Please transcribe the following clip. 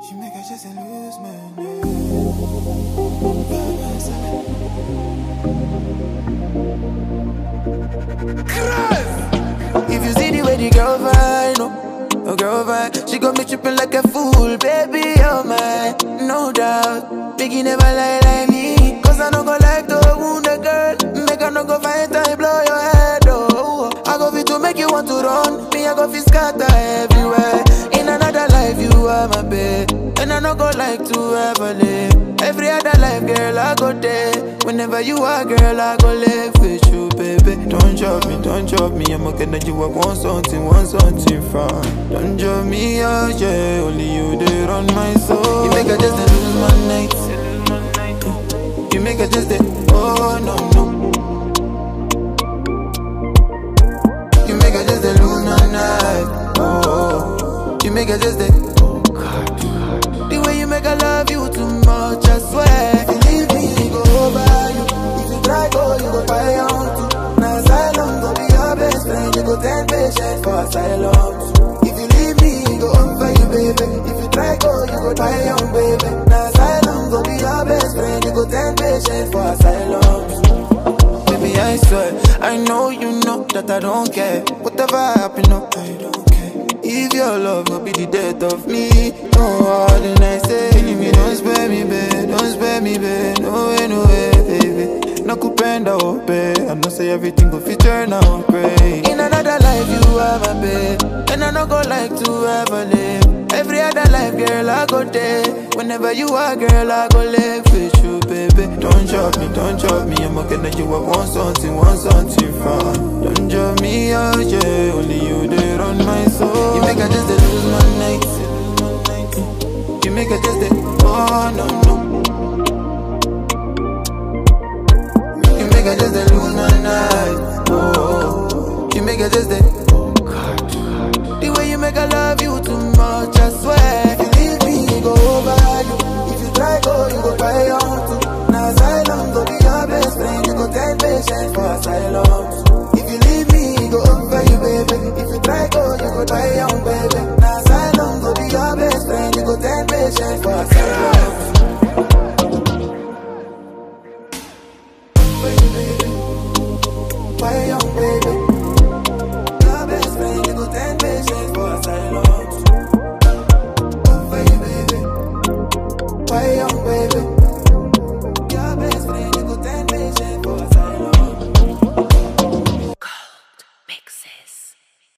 She make her just lose my If you see the way the girl vibe, no, oh girl vibe, she got me tripping like a fool, baby, oh my, no doubt. Biggie never lie like me, cause I no go like to wound a girl, make her no go find time, blow your head, oh. I go fit to make you want to run, me I go fit scatter everywhere. In another life, you are my babe, and I no go like to ever live. Every other life, girl, I go there. Whenever you are, girl, I go live with you, baby. Don't drop me, don't drop me. I'm okay that you I want something, want something from. Don't drop me out, yeah. Only you there on my soul. You make her just a lose my night. You make her just a oh no no. You make her just a lose my night. Oh, you make her just a oh God. The way you make her love you too much, I swear. If you leave me, go over you. If you try go, you go buy your own too. Now asylum go be your best friend. You go ten patient for asylum. If you leave me, go over you, baby. If you try go, you go buy your own baby. Now asylum go be your best friend. You go ten patient for asylum. Baby, I swear, I know you know that I don't care. Whatever happen, no, I don't care. If your love will be the death of me, no harder than I say. Killing me, don't spare me, babe, don't spare me, babe. No way, no way, baby. No kupenda ope, I know say everything go fit turn out great. In another life, you are my babe, and I no go like to ever live. Every other life, girl, I go there. Whenever you are, girl, I go live with you, baby. Don't drop me, don't drop me. I'm okay that you I want something, want something from. Don't drop me out, yeah. Only you there on my soul. You make her just a lose my night. You make her just a oh no no. You make her just a lose my night. Oh, you make her just a oh God. The way you make her love you too much, I swear. If you leave me, go over you. If you try go, you go buy your own too. Now asylum go be your best friend. You go ten patients for asylum. If you leave me, go over you, baby. If you try go, you go buy your own baby. Now asylum go be your best friend. You go ten patients for asylum. Buy your own baby. Your best friend, you go ten patients for asylum. Over you, baby. Buy your own baby. Your best friend, you go ten patients for asylum. Mixes.